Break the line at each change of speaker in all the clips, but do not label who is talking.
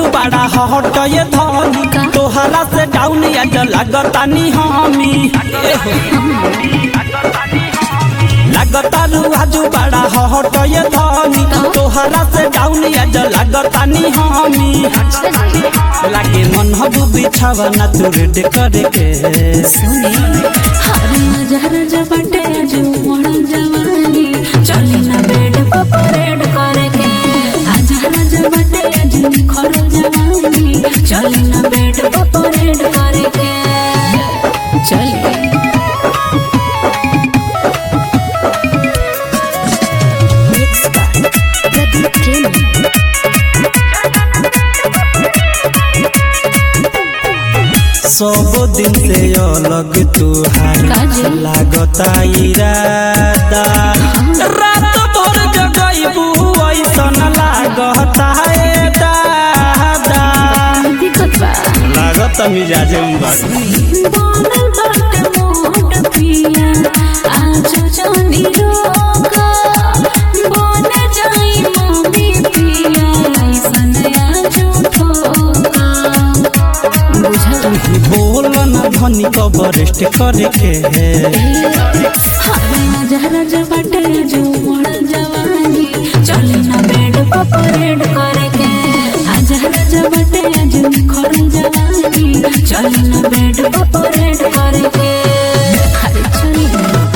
आजू बड़ा हट ये धनी तोहरा से डाउन आज लगतानी हमी लगतारू आजू बड़ा हट ये धनी तोहरा से डाउन आज लगतानी हमी लागे मन हबू बिछावा ना तू रेड करे के
सुनी हरे हजार जबटे जो मोड़ जवानी चली ना बेड पर परेड करे के हजार जबटे जो खर जवानी चली ना बेड पर परेड करे के चली
सब दिन से अलग तुहार
काजी?
लागता इरादा रात भर जगैबू ऐसन लागता ए दादा
दिक्कत बा
लागत मिजाजे में बाड़ी
बनल बाटे मोट पिया आज जानी रोका बन जाई मम्मी पिया ऐसन आज ठोका बुझल
बोल न धनी कबरेस्ट करे के है
हरे जहरा जबटे जो मोड़ जवानी चले ना बेड पर परेड करे के हजरा जबटे जो खर जवानी चले ना बेड पर परेड करे के अरे चली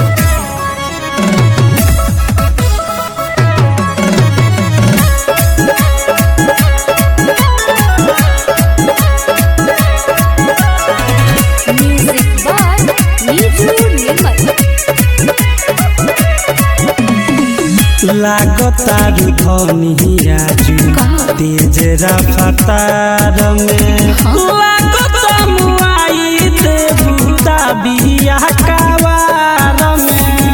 म्यूजिक बाय नीजू निमल
लागता धनी आजू तेज रफ्तार में लागता मुआई देबू बिया कावार में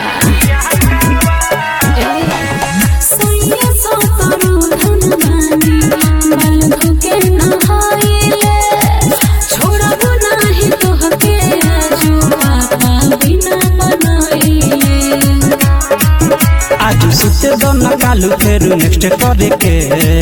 सैया सतरो धनवानी बालू के नहाइले छोड़बो नाही तोहके आजू पापा बिना बनाइले
आज सुते दन कालू फेरू नेक्स्ट करे के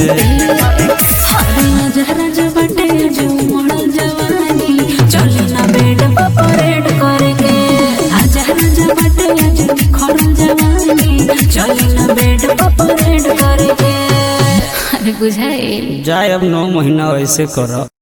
हरे जहरा जबटे जो मोड़ जवानी चले ना बेड पर परेड करे के हजरा जबटे जो खर जवानी चले ना बेड पर परेड करे के अरे बुझाइल
जाए अब नौ महीना ऐसे करो